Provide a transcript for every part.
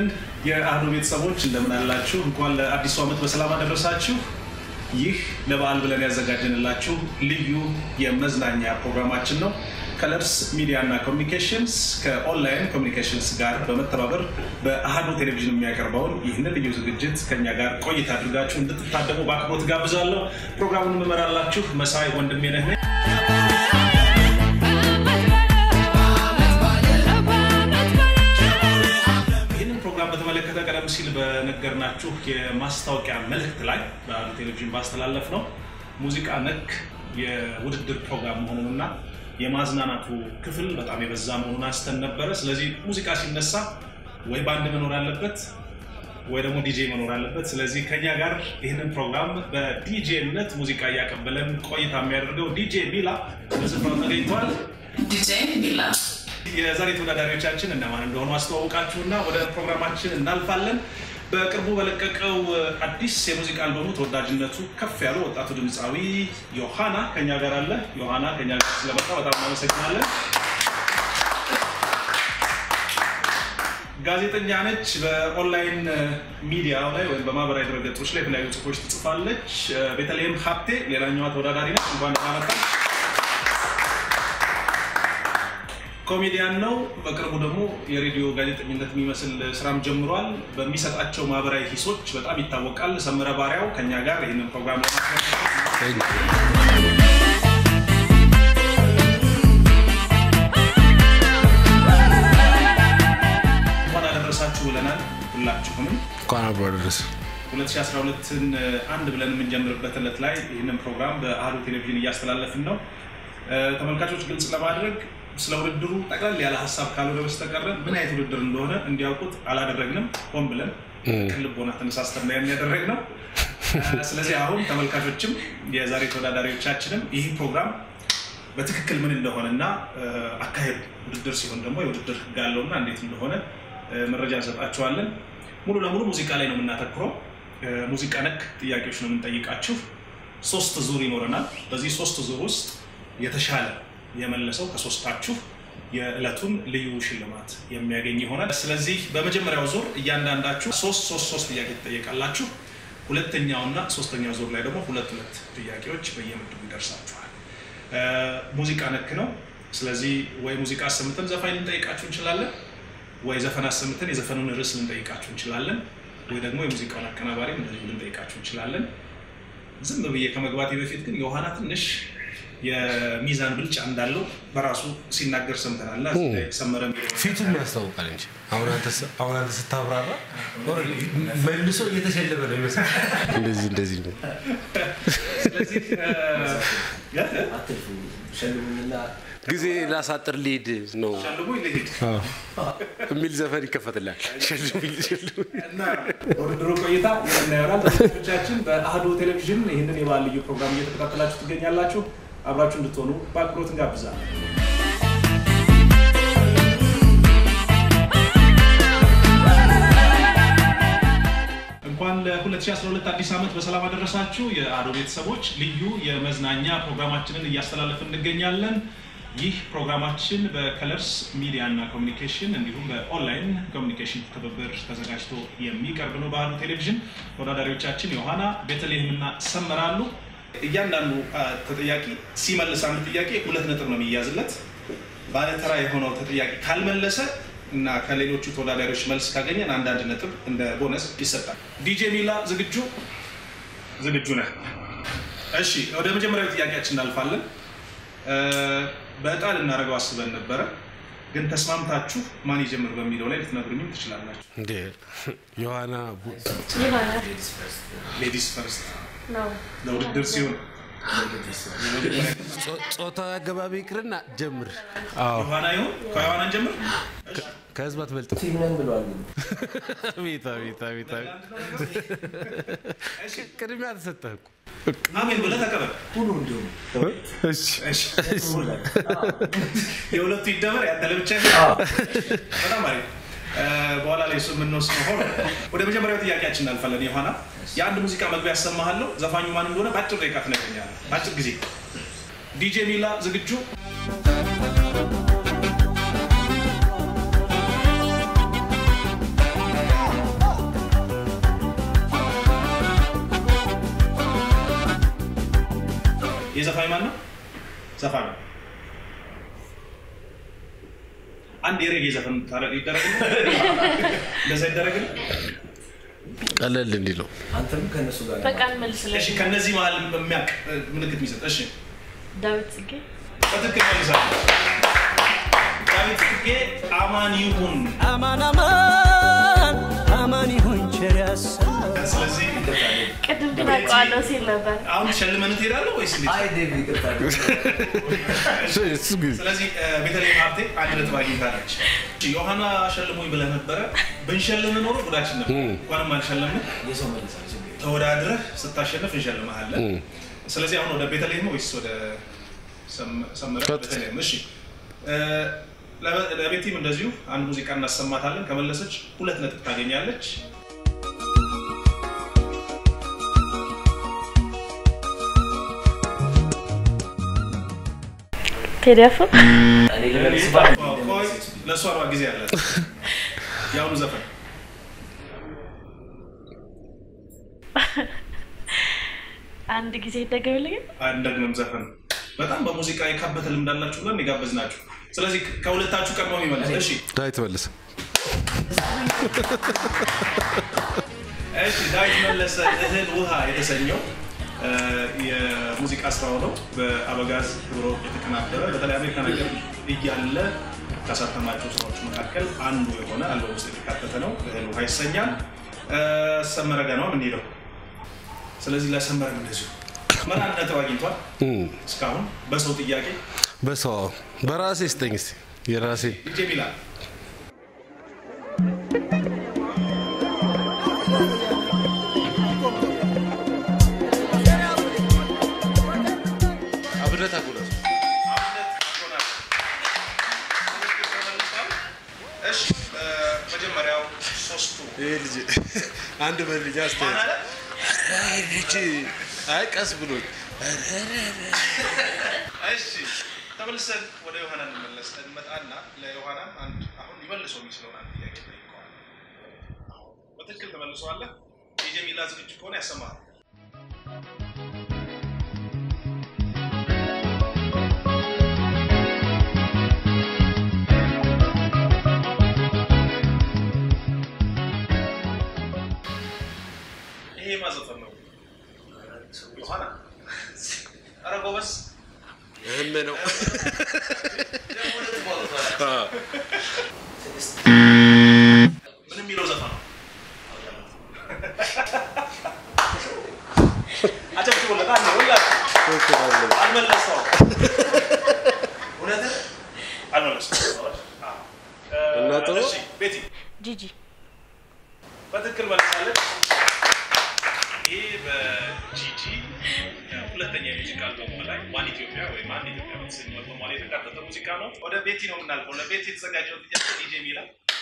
ይስጥልን የአህዱ ቤተሰቦች እንደምን አላችሁ? እንኳን ለአዲሱ ዓመት በሰላም አደረሳችሁ። ይህ ለበዓል ብለን ያዘጋጀንላችሁ ልዩ የመዝናኛ ፕሮግራማችን ነው። ከለርስ ሚዲያ እና ኮሚኒኬሽንስ ከኦንላይን ኮሚኒኬሽንስ ጋር በመተባበር በአህዱ ቴሌቪዥን የሚያቀርበውን ይህንን ልዩ ዝግጅት ከኛ ጋር ቆይታ አድርጋችሁ እንድትታደሙ በአክብሮት ጋብዛለሁ። ፕሮግራሙን የምመራላችሁ መሳይ ወንድሜ ነህ። ይህንን ፕሮግራም በተመለከተ ቀደም ሲል በነገርናችሁ የማስታወቂያ መልእክት ላይ በአህዱ ቴሌቪዥን ባስተላለፍ ነው ሙዚቃ ነክ የውድድር ፕሮግራም መሆኑንና የማዝናናቱ ክፍል በጣም የበዛ መሆኑን አንስተን ነበረ። ስለዚህ ሙዚቃ ሲነሳ ወይ ባንድ መኖር አለበት ወይ ደግሞ ዲጄ መኖር አለበት። ስለዚህ ከኛ ጋር ይህንን ፕሮግራም በዲጄነት ሙዚቃ እያቀበለን ቆይታ የሚያደርገው ዲጄ ሚላ በስፍራው ተገኝተዋል። ዲጄ ሚላ የዛሬ ተወዳዳሪዎቻችን እነማን እንደሆኑ አስተዋውቃችሁና ወደ ፕሮግራማችን እናልፋለን። በቅርቡ በለቀቀው አዲስ የሙዚቃ አልበሙ ተወዳጅነቱ ከፍ ያሉ ወጣቱ ድምፃዊ ዮሃና ከኛ ጋር አለ። ዮሃና ከኛ ጋር ስለመጣ በጣም እናመሰግናለን። ጋዜጠኛ ነች። በኦንላይን ሚዲያ ላይ ወይም በማህበራዊ ድረገጾች ላይ የተለያዩ ጽሁፎች ትጽፋለች። ቤተልሔም ሀብቴ ሌላኛዋ ተወዳዳሪ ነች። እንኳን ደህና መጣሽ። ኮሜዲያን ነው። በቅርቡ ደግሞ የሬዲዮ ጋዜጠኝነት የሚመስል ስራም ጀምሯል። በሚሰጣቸው ማህበራዊ ሂሶች በጣም ይታወቃል። ሰምረ ባሪያው ከኛ ጋር ይህንን ፕሮግራም ለማስመልከት እንኳን አደረሳችሁ ብለናል። ሁላችሁንም እንኳን አብሮ አደረሰ። 2012ን አንድ ብለን የምንጀምርበት ዕለት ላይ ይህንን ፕሮግራም በአህዱ ቴሌቪዥን እያስተላለፍን ነው። ተመልካቾች ግልጽ ለማድረግ ስለ ውድድሩ ጠቅለል ያለ ሀሳብ ካልሆነ በስተቀረ ምን አይነት ውድድር እንደሆነ እንዲያውቁት አላደረግንም። ሆን ብለን ቅልቦና ተነሳስተን ነው ያደረግ ነው። ስለዚህ አሁን ተመልካቾችም የዛሬ ተወዳዳሪዎቻችንም ይህ ፕሮግራም በትክክል ምን እንደሆነ እና አካሄዱ ውድድር ሲሆን ደግሞ የውድድር ህግ አለውና እንዴት እንደሆነ መረጃ እንሰጣችኋለን። ሙሉ ለሙሉ ሙዚቃ ላይ ነው የምናተኩረው። ሙዚቃ ነክ ጥያቄዎች ነው የምንጠይቃችሁ። ሶስት ዙር ይኖረናል። በዚህ ሶስት ዙር ውስጥ የተሻለ የመለሰው ከሶስታችሁ የዕለቱን ልዩ ሽልማት የሚያገኝ ይሆናል። ስለዚህ በመጀመሪያው ዙር እያንዳንዳችሁ ሶስት ሶስት ሶስት ጥያቄ ትጠየቃላችሁ። ሁለተኛውና ሶስተኛው ዙር ላይ ደግሞ ሁለት ሁለት ጥያቄዎች በየምድቡ ይደርሳችኋል። ሙዚቃ ነክ ነው። ስለዚህ ወይ ሙዚቃ አሰምተን ዘፋኝ ልንጠይቃችሁ እንችላለን፣ ወይ ዘፈን አሰምተን የዘፈኑን ርዕስ ልንጠይቃችሁ እንችላለን፣ ወይ ደግሞ የሙዚቃውን አቀናባሪም እንደዚሁ ልንጠይቃችሁ እንችላለን። ዝም ብዬ ከመግባቴ በፊት ግን የውሃና ትንሽ የሚዛን ብልጫ እንዳለው በራሱ ሲናገር ሰምተናል። እና እዚህ ላይ ሰመረ የሚለው ፊቱም ያስታውቃል እንጂ አሁን አንተ ስ- አሁን አንተ ስታብራራ መልሶ እየተሸለመ ነው ይመስል እንደዚህ እንደዚህ ነው። ስለዚህ እ- አትልፉ ሸልሙኝና ጊዜ ላሳጥር ሊሄድ ነው ሸልሞ ይልሂድ የሚል ዘፈን ይከፈትላል። ሸልሙኝ ሸልሙኝ። እና በውድድሩ ቆይታ የምናየሆናል። ተመልካቾቻችን በአህዱ ቴሌቪዥን ይህንን የበዓል ልዩ ፕሮግራም እየተከታተላችሁ ትገኛላችሁ። አብራችሁ እንድትሆኑ በአክብሮት እንጋብዛለን። እንኳን ለ2012 አዲስ ዓመት በሰላም አደረሳችሁ። የአህዱ ቤተሰቦች ልዩ የመዝናኛ ፕሮግራማችንን እያስተላለፍን እንገኛለን። ይህ ፕሮግራማችን በከለርስ ሚዲያ እና ኮሚኒኬሽን እንዲሁም በኦንላይን ኮሚኒኬሽን ትብብር ተዘጋጅቶ የሚቀርብ ነው። በአህዱ ቴሌቪዥን ተወዳዳሪዎቻችን ዮሐና፣ ቤተልሔም እና ሰመራሉ። እያንዳንዱ አ፣ ተጠያቂ ሲመልስ አንድ ጥያቄ ሁለት ነጥብ ነው የሚያዝለት። ባለተራ የሆነው ተጠያቂ ካልመለሰ እና ከሌሎቹ ተወዳዳሪዎች መልስ ካገኘን አንዳንድ ነጥብ እንደ ቦነስ ይሰጣል። ዲጄ ሚላ ዝግጁ ዝግጁ ነህ? እሺ፣ ወደ መጀመሪያው ጥያቄያችን እናልፋለን። እ፣ በዕጣ ልናደርገው አስበን ነበረ፣ ግን ተስማምታችሁ ማን ይጀምር በሚለው ላይ ልትነግሩኝም ትችላላችሁ። እንዴ ዮሐና ቡ- ይሆናል ሌዲስ ፈርስት ነው ለውድድር ሲሆን ጾ- ጾታዊ አገባቢ ይቅርና ጀምር። ዮሐና ይሁን ከዮሐናን ጀምር። ከህዝብ አትበልጥም። ፊልም ነን ብለዋል። ግን አቤት አቤት አቤት አቤት። ቅድሚያ ተሰጠህ እኮ። አሜን ብለህ ተቀበል። ሁሉ እንዲሁም እሺ። የሁለቱ ይደመር ያንተ ለብቻ በጣም አሪፍ። እ፣ በኋላ ላይ እሱ የምንወስነው ሆኖ ወደ መጀመሪያው ጥያቄያችን እናልፋለን። ዮሐና የአንድ ሙዚቃ መግቢያ ያሰማሃለሁ። ዘፋኙ ማን እንደሆነ በአጭር ደቂቃ ትነግረኛለህ። በአጭር ጊዜ። ዲጄ ሚላ ዝግጁ? ዘፋኝ ማን ነው? ዘፋኝ ነው። አንድ የሬጌ ዘፈን ታረ- ይደረግልህ? እንደዛ ይደረግልህ? ቀለል እንዲለው አንተም ከእነሱ ጋር በቃ እንመልስለን። እሺ፣ ከነዚህ መሀል የሚያውቅ እ፣ ምልክት የሚሰጥ እሺ፣ ዳዊት ጽጌ በትክክል መልሳለሁ። ዳዊት ጽጌ አማን ይሁን። አማን አማን አማን ይሁን ቸር ያሰማን። ስለዚህ ቅድም ግን አውቀዋለሁ ሲል ነበር። አሁን ሸልመን ትሄዳለህ ወይስ እንዴት? አይ ዴቭ ይቅርታ እሱ ግን ስለዚህ እ፣ ቤተልሔም ሀብቴ አንድ ነጥብ አግኝታለች። ዮሐና ሸልሞኝ ብለህ ነበረ። ብንሸልም ኖሮ ጉዳችን ነበር። እንኳንም አልሸለምን። የሰው መልሳል ችግር የለም። ተወዳድረህ ስታሸንፍ እንሸልምሃለን። ስለዚህ አሁን ወደ ቤተልሔም ወይስ ወደ ሰም- ሰመረ? ቀጥታ። ቤተልሔም። እሺ እ፣ ለበ- ለቤቲም እንደዚሁ አንድ ሙዚቃ እናሰማታለን። ከመለሰች ሁለት ነጥብ ታገኛለች። ቴዲ አፍሮ እኔ ልመልስ ባል ቆይ ለእሷ ነዋ ጊዜ ያላት የአሁኑ ዘፈን አንድ ጊዜ ይደገምልኝ። አንደግምም ዘፈን በጣም በሙዚቃ የካበተ ልምድ አላችሁ ብለን የጋበዝ ናችሁ። ስለዚህ ከሁለታችሁ ቀድሞ የሚመለስ እሺ ዳዊት መልስ እሺ ዳዊት መለሰ እህል ውሃ የተሰኘው እ፣ የሙዚቃ ስራው ነው። በአበጋዝ ክብሮ የተቀናበረ በተለይ አሜሪካ ነገር እያለ ካሳተማቸው ስራዎች መካከል አንዱ የሆነ አልበም ውስጥ የተካተተ ነው። እህል ውሃ ይሰኛል። እ፣ ሰመረ ጋ ነው የምንሄደው። ስለዚህ ለሰመረም እንደዚሁ ሰመረ አንድ ነጥብ አግኝቷል እስካሁን በሰው ጥያቄ በሰው በራሴ ስጠኝ እስኪ የራሴ ልጄ ሚላል አብነት አጉለት እሺ መጀመሪያው ሶስቱ ይህ ልጅ አንድ በልጅ አስተያየት ልጅ አይ ቀስ ብሎ እሺ ተመልሰን ወደ ዮሐና እንመለስ እንመጣና ለዮሐና አንድ አሁን ሊመልሰው የሚችለውን አንድ ጥያቄ ጠይቀዋል። በትክክል ተመልሰዋለህ። የጀሚላ ዝግጁ ከሆነ ያሰማል። ይሄ ማዘፈን ነው። ዮሐና ኧረ ጎበዝ እህም ነው ምን የሚለው ዘፈን ነው? አጨብጭቡለት። አንዴ ሁላችሁ አልመለሰውም። እውነትህ አልመለሰውም። አዎ። እና ጥሩ። እሺ፣ ቤቲ ጂጂ በትክክል መልሳለች። ይህ በጂጂ ሁለተኛ የሙዚቃ አልበሟ ላይ ዋን ኢትዮጵያ ወይም አንድ ኢትዮጵያ በተሰኘው አልበሟ ላይ የተካተተ ሙዚቃ ነው። ወደ ቤቲ ነው የምናልፈው። ለቤቲ የተዘጋጀው ጥያቄ ዲጄ ሚላ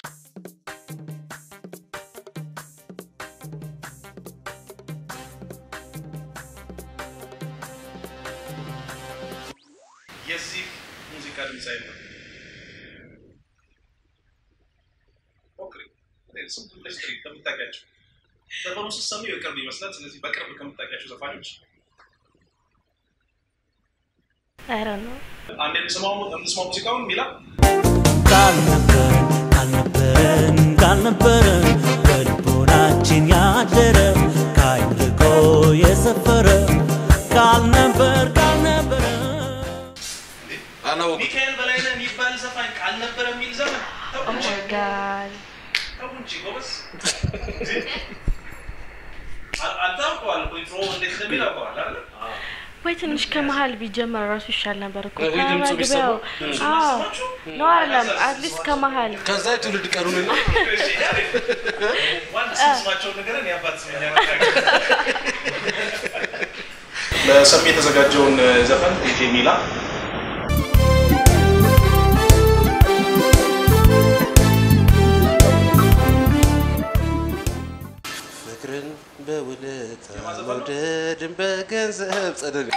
የዚህ ሙዚቃ ድምፃዊ ነው። ሞክሪ። ስም ብለሽ ጥሪ ከምታውቂያቸው ዘፈኑ ስትሰሙ የቅርብ ይመስላል። ስለዚህ በቅርብ ከምታውቂያቸው ዘፋኞች ኧረ ነው አንድ እንስማው እንስማው ሙዚቃውን ሚላ ካልነበረን ካልነበረን ካልነበረን በልቦናችን ያደረ ከአይምርቆ የሰፈረ ካልነበር ካልነበረ አላወቁ ሚካኤል በላይነህ የሚባል ዘፋኝ ካልነበረ የሚል ዘፈን ተው እንጂ ኦማይጋድ ተው እንጂ ጎበዝ አ- አንተ አውቀዋል እኮ ኢንትሮ እንዴት እንደሚል አውቀዋል አይደል? ወይ ትንሽ ከመሀል ቢጀመር ራሱ ይሻል ነበር እኮ ወይ ድምፁ ከመግቢያው ቢሰማ። አዎ ነው አይደለም አትሊስት ከመሀል ከዛ የትውልድ ቀኑንና እሺ፣ አሪፍ። ዋና ስማቸውን ንገረን፣ የአባት ስም እኛ እናውቃለን። ለሰሚ የተዘጋጀውን ዘፈን ዲጄ ሚላ ፍቅርን በውለታ መውደድን በገንዘብ ጸደል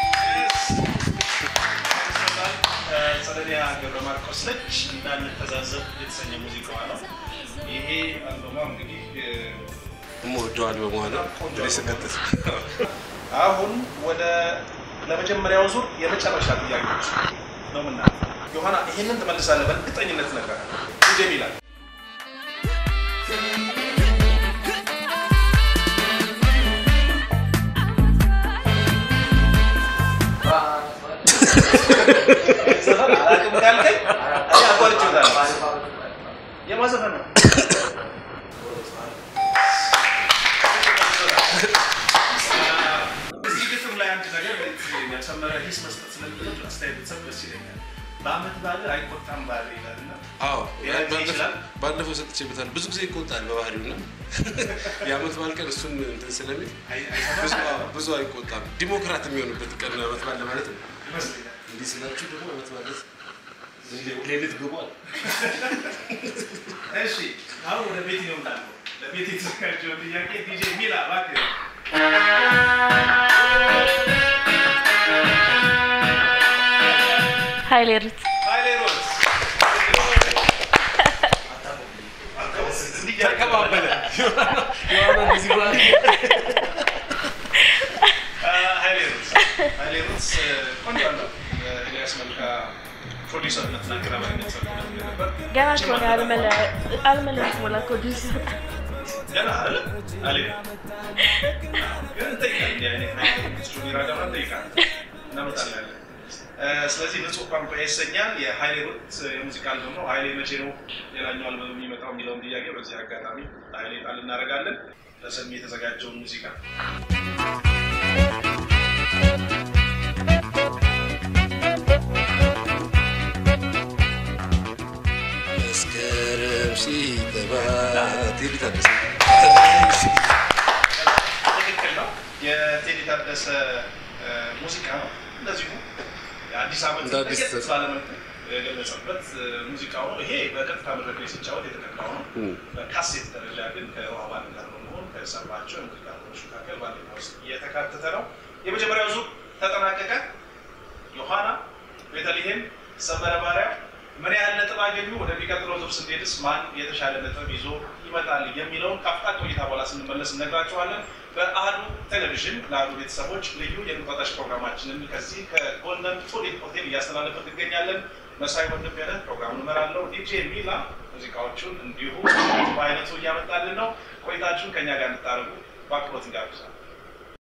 ጸደኒያ ገብረ ማርቆስ ነች። እንዳንተዛዘብ የተሰኘ ሙዚቃዋ ነው። ይሄ አልበሟ እንግዲህ እ፣ የምወደው አልበሟ ነው። እንግዲህ ስቀጥል አሁን ወደ ለመጀመሪያው ዙር የመጨረሻ ጥያቄዎች ነው ምና ዮሐና ይሄንን ትመልሳለህ በእርግጠኝነት ነገር ዲጄ ይላል ዘፈን አላውቅም ካልከኝ እኔ አቋርጬዋለሁ። የማን ዘፈን ነው? እዚህ ግጥም ላይ አንድ ነገር ያሰመረ ሂስ መስጠት ስለምትችል አስተያየት ብትሰጥ ደስ ይለኛል። በአመት በዓል አይቆጣም በዓል ይላል እና አዎ ሊያገኝ ይችላል። ባለፈው ሰጥቼበታል። ብዙ ጊዜ ይቆጣል በባህሪው እና የአመት በዓል ቀን እሱን እንትን ስለሚል አይ- ብዙ አይሰማም? ብዙ አይቆጣም። ዲሞክራት የሚሆንበት ቀን ነው አመት በዓል ለማለት ነው። ይመስለኛል። እንዲህ ስላችሁ ደግሞ አመት ማለት ሌሊት ግቧል። እሺ አሁን ወደ ቤት ነው እመጣለሁ። ለቤት የተዘጋጀው ጥያቄ ዲጄ ሚላ እባክህ ሀይሌ ሩት ኃይሌ ሮዝ ተቀባበለ የሆነ እንደዚህ ብላ ኃይሌ ሮዝ ኃይሌ ሮዝ ቆንጆ አለው። ኤልያስ መልካ ፕሮዲሰርነትና አቀናባሪነት ሰርቶ ነበር። ገና ከሆነ አልመለስ ሞላ ኮዱን ሲወጣ ገና አይደል? አልሄድም። ግን እንጠይቃለን። እንዲህ አይነት ነገር ጁኒየር አዳማ እንጠይቃለን። እናመጣለን። እ፣ ስለዚህ ንጹህ ቋንቋ ይሰኛል። የሀይሌ ሩት የሙዚቃ አልበም ነው። ሀይሌ መቼ ነው ሌላኛው አልበም የሚመጣው የሚለውን ጥያቄ በዚህ አጋጣሚ ሀይሌ ቃል እናደርጋለን። ለሰሚ የተዘጋጀውን ሙዚቃ መስከረም ሲገባ ቴዲ ታደሰ ትክክል ነው። የቴዲ ታደሰ እ፣ ሙዚቃ ነው። እንደዚሁ የአዲስ ዓመት እንደ አዲስ ለየት ባለመልኩ የገለጸበት እ፣ ሙዚቃው ነው። ይሄ በቀጥታ መድረክ ላይ ሲጫወት የተቀዳው ነው። በካሴት ደረጃ ግን ከውሃ ባንድ ጋር በመሆን ከሰራቸው የሙዚቃ ኖች መካከል ባንደኛ ውስጥ እየተካተተ ነው። የመጀመሪያው ዙር ተጠናቀቀ። ዮሐና፣ ቤተልሔም፣ ሰመረ ማርያም ምን ያህል ነጥብ አገኙ? ወደሚቀጥለው ዙር ስንሄድስ ማን የተሻለ ነጥብ ይዞ ይመጣል የሚለውን ከአፍታ ቆይታ በኋላ ስንመለስ እነግራችኋለን። በአህዱ ቴሌቪዥን ለአህዱ ቤተሰቦች ልዩ የእንቁጣጣሽ ፕሮግራማችንን ከዚህ ከጎልደን ቱሊፕ ሆቴል እያስተላለፍን እንገኛለን። መሳይ ወንድምነህ ፕሮግራሙን እመራለሁ። ዲጄ ሚላ ሙዚቃዎቹን እንዲሁ በአይነቱ እያመጣልን ነው። ቆይታችሁን ከእኛ ጋር እንድታደርጉ በአክብሮት እንጋብዛለን።